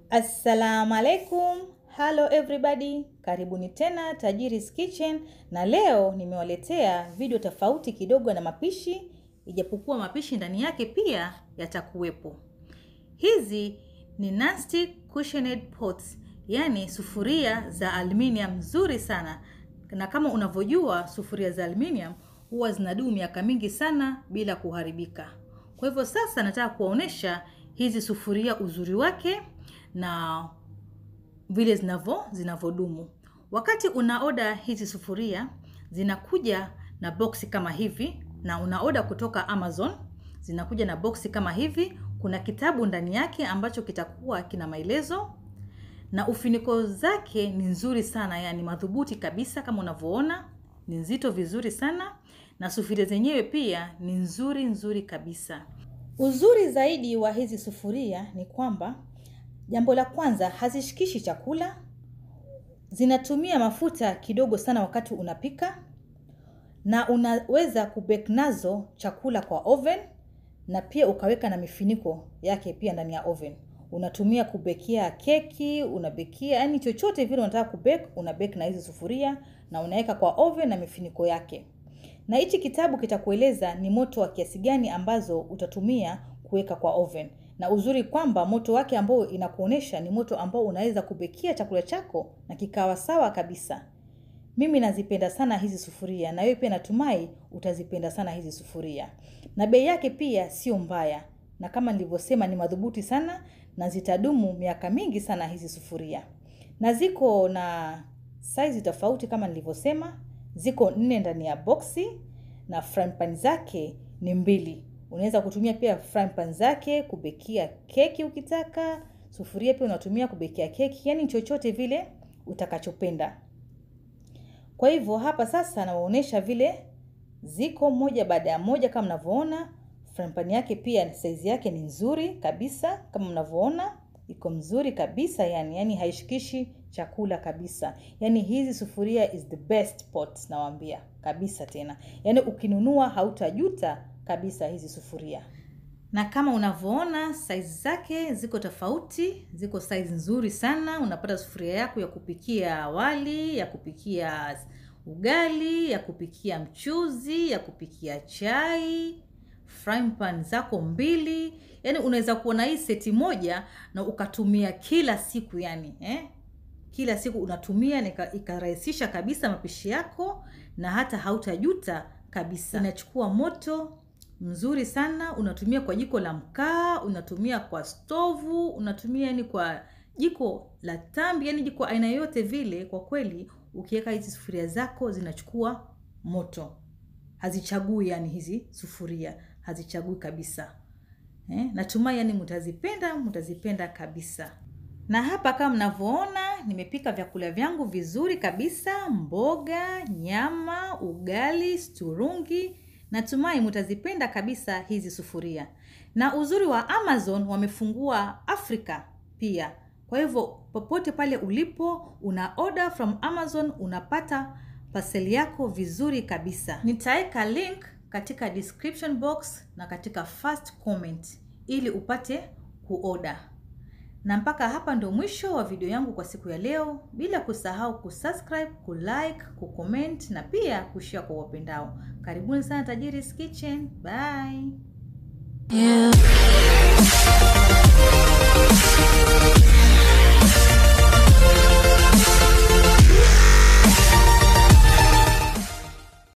Assalamu alaikum. Hello everybody. Karibuni tena Tajiri's Kitchen na leo nimewaletea video tofauti kidogo na mapishi ijapokuwa mapishi ndani yake pia yatakuwepo. Hizi ni non-stick cushioned pots, yani sufuria za aluminium nzuri sana. Na kama unavyojua sufuria za aluminium huwa zinadumu miaka mingi sana bila kuharibika. Kwa hivyo sasa nataka kuwaonesha hizi sufuria uzuri wake na vile zinavyo zinavyodumu. Wakati una oda hizi sufuria zinakuja na boksi kama hivi, na una oda kutoka Amazon zinakuja na boksi kama hivi. Kuna kitabu ndani yake ambacho kitakuwa kina maelezo na ufiniko zake ni nzuri sana, yani madhubuti kabisa, kama unavyoona ni nzito vizuri sana, na sufuria zenyewe pia ni nzuri nzuri kabisa. Uzuri zaidi wa hizi sufuria ni kwamba jambo la kwanza, hazishikishi chakula, zinatumia mafuta kidogo sana wakati unapika, na unaweza kubake nazo chakula kwa oven, na pia ukaweka na mifiniko yake pia ndani ya oven. Unatumia kubekia keki, unabekia yani chochote vile unataka kubake, unabake na hizi sufuria na unaweka kwa oven na mifiniko yake. Na hichi kitabu kitakueleza ni moto wa kiasi gani ambazo utatumia kuweka kwa oven. Na uzuri kwamba moto wake ambao inakuonesha ni moto ambao unaweza kubekia chakula chako na kikawa sawa kabisa. Mimi nazipenda sana hizi sufuria na wewe pia natumai utazipenda sana hizi sufuria. Na bei yake pia sio mbaya. Na kama nilivyosema ni madhubuti sana na zitadumu miaka mingi sana hizi sufuria. Na ziko na size tofauti kama nilivyosema, ziko nne ndani ya boksi na frying pan zake ni mbili. Unaweza kutumia pia frying pan zake kubekia keki ukitaka, sufuria pia unatumia kubekia keki, yani chochote vile utakachopenda. Kwa hivyo hapa sasa nawaonyesha vile ziko moja baada ya moja kama mnavyoona. Frying pan yake pia size yake ni nzuri kabisa kama mnavyoona, iko mzuri kabisa yani, yani haishikishi chakula kabisa. Yani hizi sufuria is the best pot nawaambia kabisa tena. Yani ukinunua hautajuta kabisa hizi sufuria. Na kama unavyoona size zake ziko tofauti, ziko size nzuri sana. Unapata sufuria yako ya kupikia wali, ya kupikia ugali, ya kupikia mchuzi, ya kupikia chai, frying pan zako mbili. Yani unaweza kuona hii seti moja na ukatumia kila siku yani, eh? Kila siku unatumia na ikarahisisha kabisa mapishi yako na hata hautajuta kabisa. Inachukua moto mzuri sana, unatumia kwa jiko la mkaa, unatumia kwa stovu, unatumia yani kwa jiko la tambi, yani jiko aina yote vile. Kwa kweli ukiweka hizi sufuria zako zinachukua moto, hazichagui yani, hizi sufuria hazichagui kabisa eh. Natumai yani mtazipenda, mtazipenda kabisa. Na hapa kama mnavyoona nimepika vyakula vyangu vizuri kabisa, mboga, nyama, ugali, sturungi. Natumai mtazipenda kabisa hizi sufuria. Na uzuri wa Amazon wamefungua Afrika pia. Kwa hivyo popote pale ulipo una order from Amazon unapata parcel yako vizuri kabisa. Nitaweka link katika description box na katika first comment ili upate kuorder. Na mpaka hapa ndo mwisho wa video yangu kwa siku ya leo, bila kusahau kusubscribe, kulike, kucomment na pia kushare kwa wapendao. Karibuni sana Tajiri's Kitchen. Bye. Yeah.